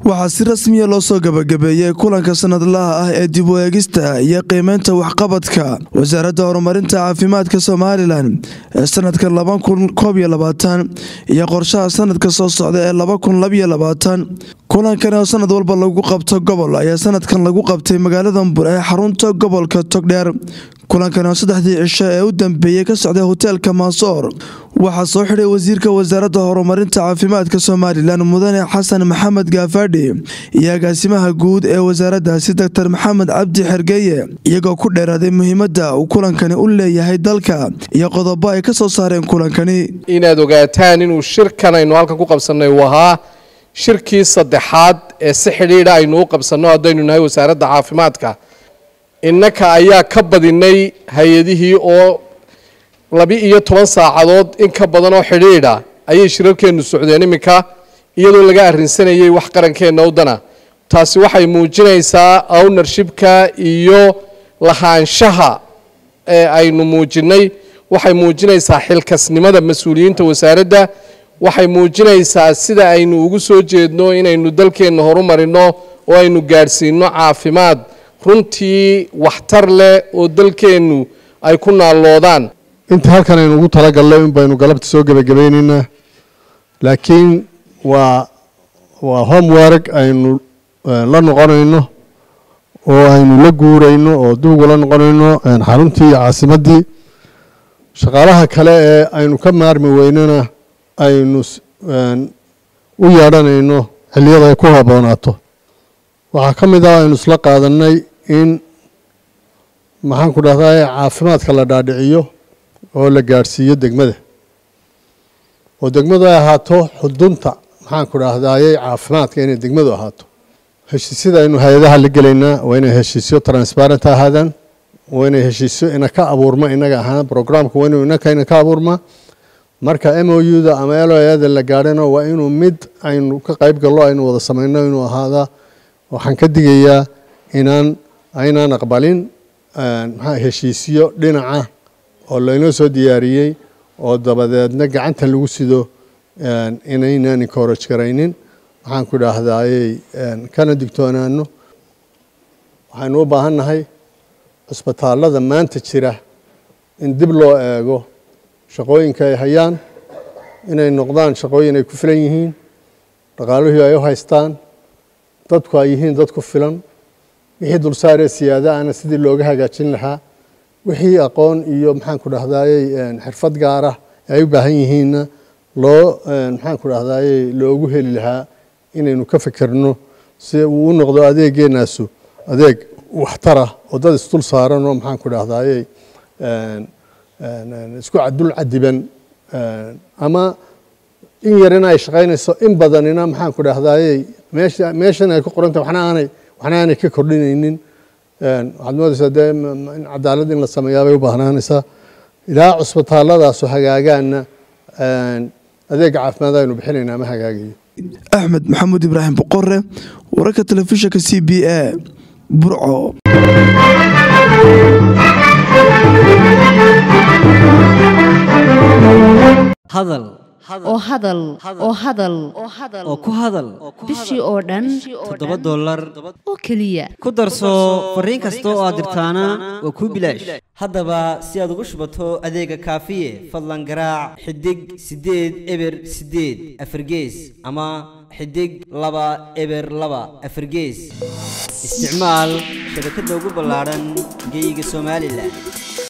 waxaa si rasmiya loo soo gabagabeeyey kulanka sanadlaha ah ee dib u eegista iyo qiimeynta waxqabadka wasaaradda horumarinta caafimaadka somalilan ee sanadka iyo qorshaha sanadka soo socda ee kulankani oo sanad walba lagu qabto gobol ayaa sanadkan lagu qabtay magaalada mbur ee xarunta gobolka togdheer kulankani oo saddexdii cisho ee u dambeeyey ka socday hoteelka maasoor waxaa soo xidhay wasiirka wasaaradda horumarinta caafimaadka somalilan mudane xasan maxamed gaafadhi iyo agaasimaha guud ee wasaaraddaasi doctor maxamed cabdi xergeeye iyagoo ku dheeraaday muhiimadda uu kulankani u leeyahay dalka iyo qodobo ay ka soo saareen kulankani inaad ogaataan inuu shirkan aynu halkan ku qabsannay uu ahaa shirkii saddexaad ee si xidhiidha aynu u qabsanno haddaynu nahay wasaaradda caafimaadka innaka ayaa ka badinay hay-adihii oo laba-iyo toban saacadood in ka badan oo xidhiidha ayay shirarkeennu socdeen iminka iyadoo laga arrinsanayay wax qarankeenna wadana taasi waxay muujinaysaa ownershipka iyo lahaanshaha ee aynu muujinnay waxay muujinaysaa xilkasnimada mas-uuliyiinta wasaaradda waxay muujinaysaa sida aynu ugu soo jeedno inaynu dalkeenna horumarino oo aynu gaadhsiino caafimaad runtii waxtar leh oo dalkeennu ay ku naalloodaan inta halkan aynu ugu talagalnay in baynu galabta soo gebagabaynaynaa laakiin waa waa homework aynu la noqonayno oo aynu la guurayno oo duugu la noqonayno xaruntii iyo caasimaddii shaqaalaha kale ee aynu ka maarmi weynana aynu u yeedhanayno xilliyada ay ku haboonaato waxaa ka mid ah aynu isla qaadanay in maxaan ku dhahdaa caafimaadka la dhaadhiciyo oo la gaadhsiiyo degmada oo degmadu ay ahaato xudunta maxaan ku dhahdaayey caafimaadka inay degmadu ahaato heshiisyada aynu hay-adaha la gelaynaa waa inay heshiisyo transparent ahaadaan waa inay heshiisyo ina ka abuurma inaga ahaan programka waa inuu inaka ina ka abuurma marka m o u da ama loada la gaadhana waa inuu mid aynu ka qayb gallo aynu wada samayno inuu ahaada waxaan ka digayaa inaan aynaan aqbalin maxaa heshiisyo dhinaca oo laynoo soo diyaariyey oo dabadeedna gacanta lagu sido inaynaan encourage garaynin waxaan ku dhahdaayey kana digtoonaano waxaynu u baahan nahay cusbitaallada maanta jira in dib loo eego shaqooyinka ay hayaan inay noqdaan shaqooyin ay ku filan yihiin dhaqaaluhii ay u haystaan dadku ay yihiin dad ku filan wixii dulsaaree siyaada ana sidii looga hagaajin lahaa wixii aqoon iyo maxaan ku dhahdaayey xirfad gaara ay u baahan yihiinna loo maxaan ku dhahdaayey loogu heli lahaa inaynu ka fikirno si uu u noqdo adeeggeenaasu adeeg waxtara oo dad isdul saaran oo maxaan ku dhahdaayey isku dul cadiban ama in yarina ay shaqaynayso in badanina maxaan ku dhahdaayey meesha meeshan ay ku qoranta waxna aanay waxna aanay ka kordhinaynin waxaad moodaysaa dee in cadaalad in la sameeyaa bay u baahnaanaysaa ilaa cusbitaalladaasoo hagaagaana adeegga caafimaad aynu bixinaynaa ma hagaagayo axmed maxamuud ibraahim boqore wararka telefishinka c b a burco hadal oo hadal oo hadal oo ku hadal bishii oo dhan toddoba dollar oo keliya ku darso fariin kasta oo aad dirtaana waa kuu bilaash haddaba si aad ugu shubato adeega kaafiye fadlan garaac xidig siddeed eber siddeed afargees ama xidig laba eber laba afargees isticmaal shabakadda ugu ballaadhan geeyiga somalilan